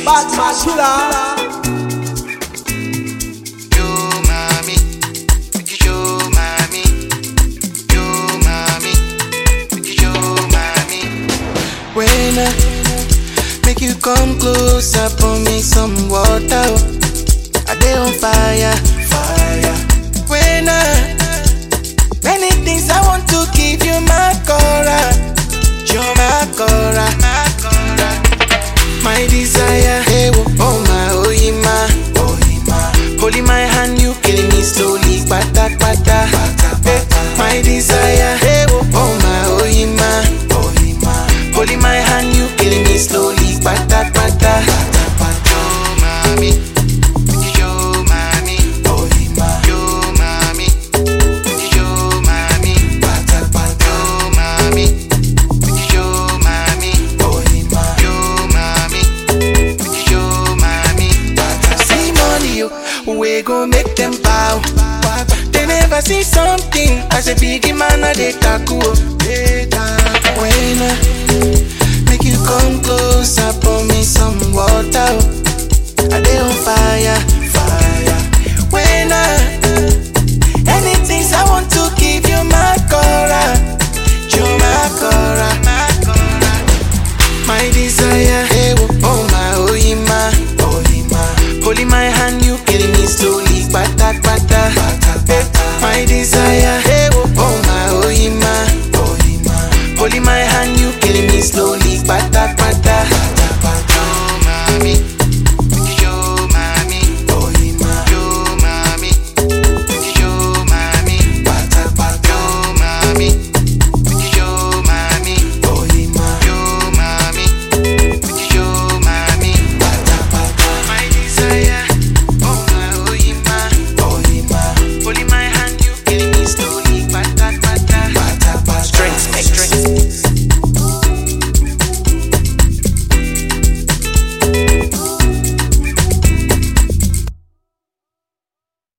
Bad man killer. Yo, mommy, make you show mommy. Yo, mommy, make you show mommy. When I make you come closer, pour me some water. oh. I dey on fire, fire. When I many things I want to give you my cora, you my cora, my cora. My desire, hey, oh, oh my, oh, yeah, my, oh, yeah, my. Holding my hand, you killing me slowly, pata, pata. Eh, My desire, hey, oh, oh my, oh, yeah, my, oh, yeah, my. Holding my hand, you killing me slowly, pata, pata. Yo, mommy, yo, mommy, oh, yeah, my. Yo, mommy, yo, mommy, pata, pata. Yo, mommy, yo, mommy, oh, yeah, my. Yo, mommy. Yo, mommy, see money, yo, we gon' make them bow. They never see something as a big man, a they tackle. When I make you come closer, pour me some water. oh. I dey on fire, fire. When I anything I want to give you my cora, you my cora, my cora. My desire, hey, oh, oh my, oh, yeah, my, oh, yeah, my. Holding my hand, you killing me slowly, pata, pata. Eh, My desire, hey, oh, oh my, oh, yeah, my, oh, yeah, my. Holding my hand, you killing me slowly, pata, pata. Yo, mommy,